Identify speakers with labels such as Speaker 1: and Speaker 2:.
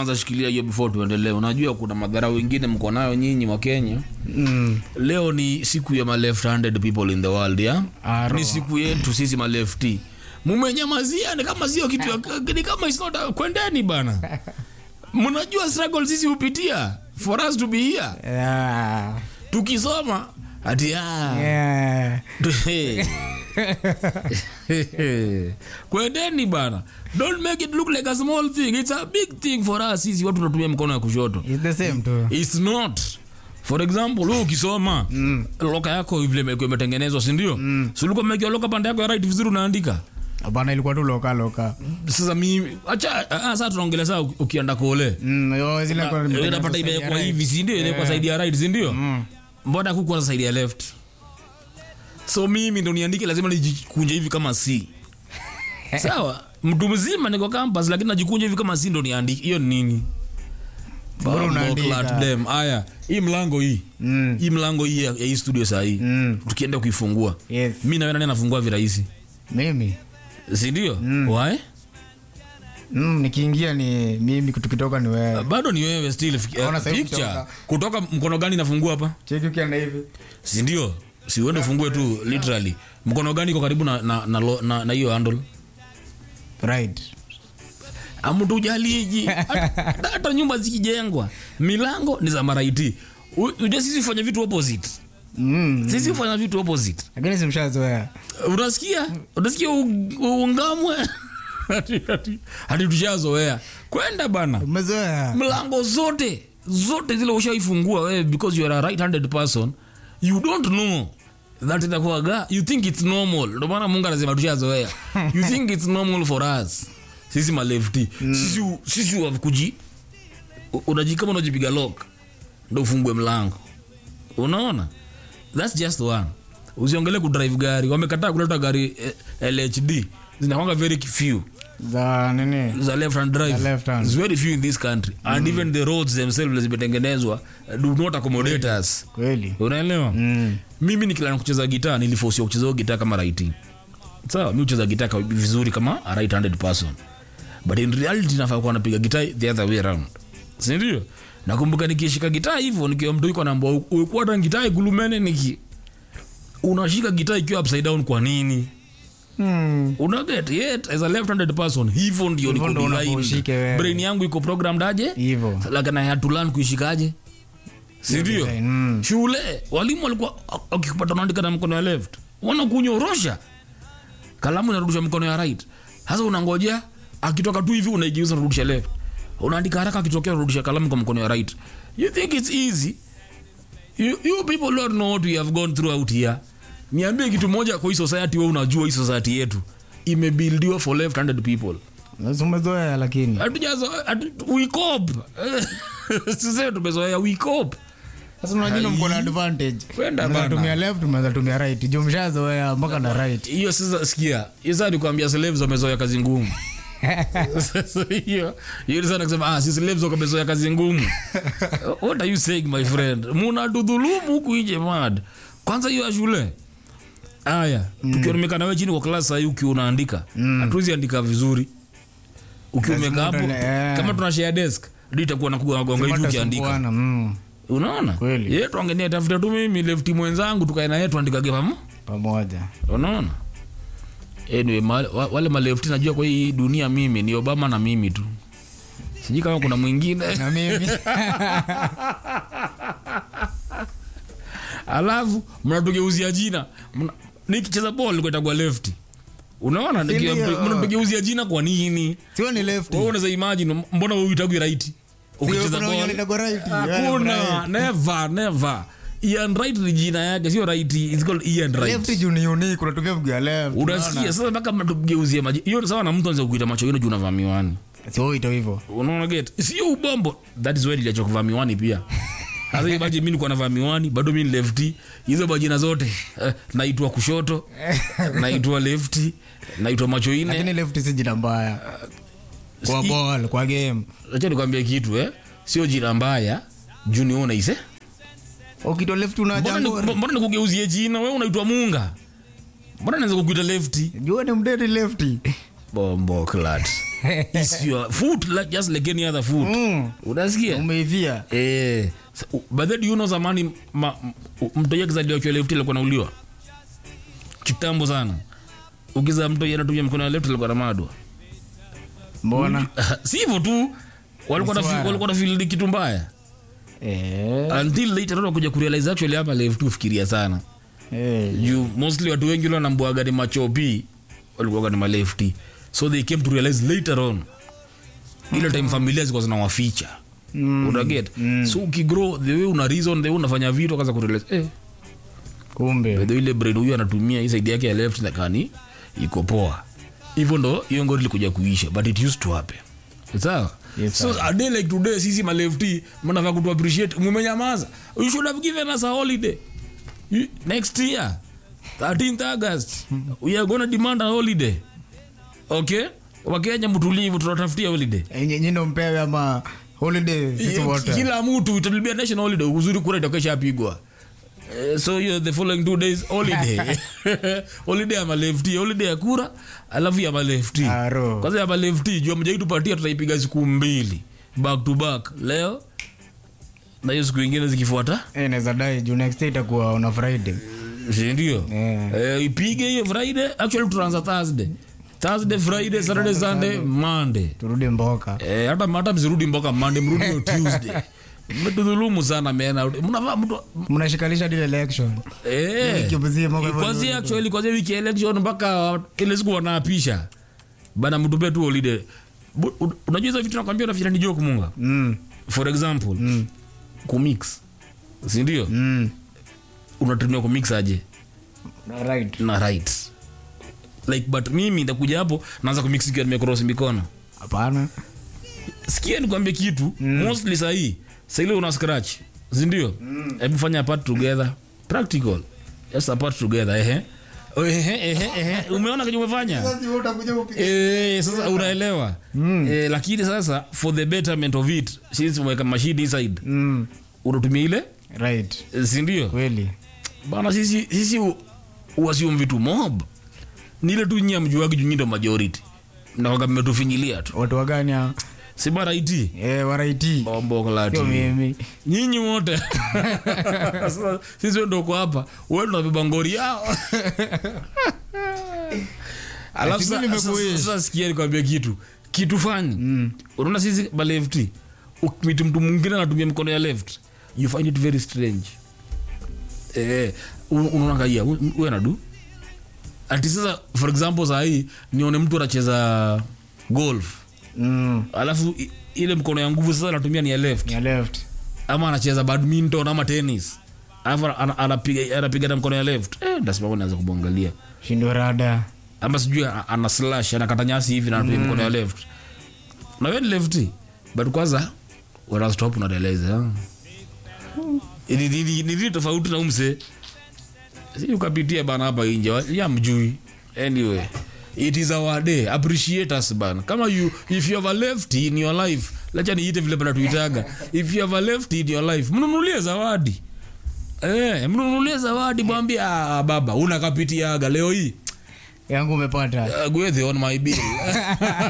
Speaker 1: kwanza shikilia hiyo before tuendelee unajua kuna madhara wengine mko nayo nyinyi wa kenya
Speaker 2: Mm.
Speaker 1: leo ni siku ya ma left handed people in the world ya
Speaker 2: Aro.
Speaker 1: ni siku yetu sisi ma lefty mumenyamazia ni kama sio kitu ya- ni kama it's not a- kwendeni bana mnajua struggle sisi hupitia for us to be here
Speaker 2: Yeah.
Speaker 1: tukisoma ati ah,
Speaker 2: Yeah.
Speaker 1: kwendeni bana don't make it look like a small thing it's a big thing for us sisi watu tunatumia mkono ya kushoto
Speaker 2: It's the same too.
Speaker 1: It's not for example wewe ukisoma mm. loka yako vile imekuwa imetengenezwa si ndio mm. si ulikuwa umewekewa loka pande yako ya right vizuri unaandika
Speaker 2: Hapana ilikuwa tu loka loka.
Speaker 1: sasa mimi acha ah, sasa tunaongelea saa uki- ukienda kole
Speaker 2: Mm, yo zile kwa
Speaker 1: Eh, unapata imewekwa hivi si ndio imewekwa side ya right si ndio mbona kukuwa side ya left so mimi ndo niandike lazima nijikunje hivi kama c sawa mtu mzima niko campus lakini najikunja hivi kama c ndo niandike hiyo ni nini
Speaker 2: Bora unaandika.
Speaker 1: Clat dem. Aya, hii mlango hii
Speaker 2: Mm.
Speaker 1: hii mlango hii ya ya hii studio saa hii
Speaker 2: Mm.
Speaker 1: tukienda kuifungua
Speaker 2: Yes.
Speaker 1: mi nawe nani anafungua virahisi
Speaker 2: Mimi.
Speaker 1: sindio Why?
Speaker 2: Mm, nikiingia ni mimi tukitoka ni wewe.
Speaker 1: bado ni wewe still Fik-
Speaker 2: Naona
Speaker 1: eh,
Speaker 2: sasa hivi
Speaker 1: picture
Speaker 2: kutoka.
Speaker 1: kutoka mkono gani nafungua hapa
Speaker 2: Cheki ukienda hivi.
Speaker 1: sindio si uende ufungue tu literally mkono gani iko karibu na na na lo- na na hiyo handle
Speaker 2: Right.
Speaker 1: amtu ujaliji hata hata nyumba zikijengwa milango ni za maraiti U- ujue sisi fanya vitu opposite
Speaker 2: Mm.
Speaker 1: sisi hufanya vitu opposite
Speaker 2: Lakini simshazoea.
Speaker 1: unasikia unasikia u- uungamwe Ati- ati- hati tushazoea kwenda bana
Speaker 2: Umezoea.
Speaker 1: mlango zote zote zile ushaifungua wewe because you are a right handed person you don't know that inakuwaga you think it's normal ndio maana mungu anasema tushazoea you think it's normal for us sisi malefti sisi sisi wakuji unaji kama unajipiga lock ndo ufungue mlango unaona that's just one usiongele kudrive gari wamekataa kuleta gari eh, lhd zinakwanga very few
Speaker 2: Za nini?
Speaker 1: za left hand drive
Speaker 2: Za left hand.
Speaker 1: It's very few in this country and even the roads themselves zimetengenezwa uh, do not accommodate us
Speaker 2: Kweli.
Speaker 1: unaelewa
Speaker 2: Mm.
Speaker 1: mimi nikilana kucheza gitaa nilifosiwa kucheza hiyo gitaa kama righty sawa mi hucheza gitaa ka- vizuri kama a right handed person but in reality nafaa kuwa napiga gitaa the other way around sindio nakumbuka nikishika gitaa hivyo nikiwa mtu iko namba ukuwa hata gitaa ikulumene niki unashika gitaa ikiwa upside down kwa nini
Speaker 2: Mm.
Speaker 1: unaget yet as a left handed person hivyo ndio
Speaker 2: Hivyo
Speaker 1: niko
Speaker 2: ndo unafaa
Speaker 1: designed.
Speaker 2: ushike wewe.
Speaker 1: brain yangu iko programmed aje
Speaker 2: Hivyo.
Speaker 1: lakini I had to learn kuishikaje sindio
Speaker 2: design, mm.
Speaker 1: shule walimu walikuwa akikupata unaandika na mkono ya left wanakunyorosha kalamu inarudisha mkono ya right sasa unangojea akitoka tu hivi unaigeuza unarudisha left unaandika haraka akitokea unarudisha kalamu kwa mkono ya right you think it's easy you, you people don't know what we have gone through out here niambie kitu moja kwa hii society we unajua hii society yetu imebuildiwa for left handed people
Speaker 2: Sasa Umezoea lakini.
Speaker 1: hatujazo hatu- we cope sisi tumezoea we cope
Speaker 2: Sasa unajua mko na advantage.
Speaker 1: Kwenda
Speaker 2: Unaweza
Speaker 1: bana.
Speaker 2: tumia left, unaweza tumia right. Juu mshazoea mpaka na right.
Speaker 1: hiyo sasa sikia hiyo sasa nikwambia slaves wamezoea kazi ngumu Sasa hiyo hiyo ni sana kusema ah si slaves wamezoea kazi ngumu what are you saying my friend munatudhulumu huku nje mad kwanza hiyo ya shule aya tukiwa nimekaa nawe chini kwa klasi sahii ukiwa unaandika hatuwezi andika vizuri ukiwa
Speaker 2: Lazima
Speaker 1: umekaa hapo
Speaker 2: utale- eh.
Speaker 1: kama tuna share desk ndio itakuwa nakuga nagonga hivi ukiandika
Speaker 2: Sumbuana, mm.
Speaker 1: unaona
Speaker 2: Kweli.
Speaker 1: ye tuangenia tafuta tu mimi lefti mwenzangu tukae naye tuandikage pamo
Speaker 2: Pamoja.
Speaker 1: unaona anyway, ma, wa- wale malefti najua kwa hii dunia mimi ni obama na mimi tu sijui kama kuna mwingine
Speaker 2: Na mimi.
Speaker 1: alafu mnatugeuzia jina Mna- nikicheza bol nikuetagwa lefti unaona Nikiwa-
Speaker 2: ndio?
Speaker 1: mnatugeuzia jina kwa nini
Speaker 2: Sio ni left.
Speaker 1: wewe unaweza imagine mbona wewe uitagwi right ukicheza
Speaker 2: kuna wenye
Speaker 1: ball
Speaker 2: wanaitagwa right.
Speaker 1: hakuna
Speaker 2: Yeah,
Speaker 1: never never Ian right ni jina yake sio right it's called Ian right
Speaker 2: Left juu ni unique, unatumia mguu ya left.
Speaker 1: unasikia sasa mpaka mtugeuzie maji hiyo ni sawa na mtu anaweza kukuita macho yenu juu unavaa miwani
Speaker 2: Sio ito hivyo.
Speaker 1: unaona get sio ubombo that is why niliacha kuvaa miwani pia sasa hiyo baji mimi nilikuwa navaa miwani bado mimi ni lefty hizo majina zote eh, naitwa kushoto naitwa lefty naitwa macho ine
Speaker 2: Lakini left si jina mbaya. Kwa
Speaker 1: si-
Speaker 2: ball, kwa game.
Speaker 1: acha nikwambie kitu eh sio jina mbaya juu ni wewe unaise
Speaker 2: Ukitoa left
Speaker 1: mbona
Speaker 2: unaja
Speaker 1: ni-
Speaker 2: ngori.
Speaker 1: mbona nikugeuzie jina wewe unaitwa munga mbona naweza kukuita lefty
Speaker 2: Jua ni mdeti lefty.
Speaker 1: bombo clat It's your foot like, just like any other foot
Speaker 2: Mm.
Speaker 1: unasikia
Speaker 2: umeivia
Speaker 1: Eh, sa- u- but then do you know zamani ma- m- mtoto akizaliwa kwa left alikuwa anauliwa kitambo sana ukiza mtoto anatumia mkono wa left alikuwa anamadwa
Speaker 2: mbona
Speaker 1: si hivyo tu walikuwa na
Speaker 2: Mswara.
Speaker 1: walikuwa na feel kitu mbaya
Speaker 2: Eh,
Speaker 1: until later on kuja kurealize actually hapa left ufikiria sana
Speaker 2: eh,
Speaker 1: juu mostly watu wengi wanambuaga ni machopi walikuwa ni malefti so they came to realize later on ile time familia zilikuwa zinawaficha
Speaker 2: Mm.
Speaker 1: unaget so ukigrow the way una reason the way unafanya vitu akaza kurealize eh
Speaker 2: kumbe
Speaker 1: by the way ile brain huyu anatumia hii side yake ya left na kani iko poa hivyo ndo hiyo ngori ilikuja kuisha but it used to happen sawa
Speaker 2: Yes,
Speaker 1: so a day like today sisi malefti mnafaa kutu appreciate mumenyamaza you should have given us a holiday You- next year 13th august we are gonna demand a holiday okay wakenya mtulivu tunatafutia holiday
Speaker 2: Eh, nye- nyino mpewe ama holiday sisi wote
Speaker 1: kila mtu itabia national holiday uzuri kura itakeshapigwa Eh, so hiyo the following two days holiday holiday ya malefti holiday ya kura alafu ya malefti
Speaker 2: Aro.
Speaker 1: kwanza ya malefti jua mjai tupatia tutaipiga siku mbili back to back leo na hiyo siku ingine zikifuata
Speaker 2: Eh, naweza dai juu next day itakuwa on a friday
Speaker 1: sindio
Speaker 2: Eh.
Speaker 1: eh, ipige hiyo friday actually tutaanza thursday thursday friday saturday sunday monday
Speaker 2: turudi mboka
Speaker 1: Eh, hata hata msirudi mboka mande mrudi hiyo tuesday mmetudhulumu sana mena mnavaa mtu
Speaker 2: mnashikanisha dile election
Speaker 1: Eh.
Speaker 2: Wiki mzima kwa hivyo
Speaker 1: kwanzia
Speaker 2: ndio-
Speaker 1: actually kwanzia wiki ya election mpaka ile siku wanaapisha bana mtupe tu holiday Bu- un- unajua hizo vitu nakwambia unafikira ni joke munga
Speaker 2: Mm,
Speaker 1: for example
Speaker 2: mm,
Speaker 1: kumix si ndio
Speaker 2: mm.
Speaker 1: unatumia kumix aje
Speaker 2: right
Speaker 1: na right like but mimi ndakuja hapo naanza kumix ikiwa nimecross mikono
Speaker 2: hapana
Speaker 1: sikia nikwambie kitu mm. mostly sahii saile una scratch sindio hebu fanya apart together practical just apart together ehe Ehe, ehe, ehe. umeona kenye umefanya Eh, sasa unaelewa eh, lakini sasa for the betterment of it since umeweka mashine inside
Speaker 2: Mm,
Speaker 1: unatumia ile
Speaker 2: right
Speaker 1: eh, sindio
Speaker 2: kweli
Speaker 1: bana sisi sisi u- uasium vitu mob ni ile tu nyia mjuagi junyindo majority nawaga mmetufinyilia tu
Speaker 2: watu wagani hao?
Speaker 1: sibara iti
Speaker 2: eh, waraiti
Speaker 1: bomboklati
Speaker 2: sio mimi
Speaker 1: nyinyi wote Sasa, sisi ndo uko hapa wewe ndo unabeba ngori yao alafu
Speaker 2: Sisi
Speaker 1: sa-
Speaker 2: nimekuishi.
Speaker 1: sasa- sasa sikia nikwambia kitu kitu fani unaona sisi baleft ukimiti mtu mwingine anatumia mkono ya left you find it very strange eh, un- unaona kaia huyu anadu ati sasa for example sahii nione mtu anacheza golf
Speaker 2: mm,
Speaker 1: alafu i- ile mkono ya nguvu sasa anatumia ni ya left
Speaker 2: ni ya left
Speaker 1: ama anacheza badminton ama tennis alafu ana- anapiga anapiga na mkono ya left eh, ndasimama naanza kumwangalia
Speaker 2: shindo rada
Speaker 1: ama sijui a- ana slash anakata nyasi hivi na anapiga mkono ya left na wewe ni lefty but kwanza wana stop unaeleza ni ni- ni- ni nini tofauti na umse si ukapitia bana hapa nje wa- ya mjui anyway it is our day appreciate us bana kama you if you have a lefty in your life lacha niite vile bana tuitaga if you have a lefty in your life mnunulie zawadi eh mnunulie zawadi mwambie ah, baba unakapitiaga leo hii
Speaker 2: yangu umepata
Speaker 1: uh, gwethe on my bill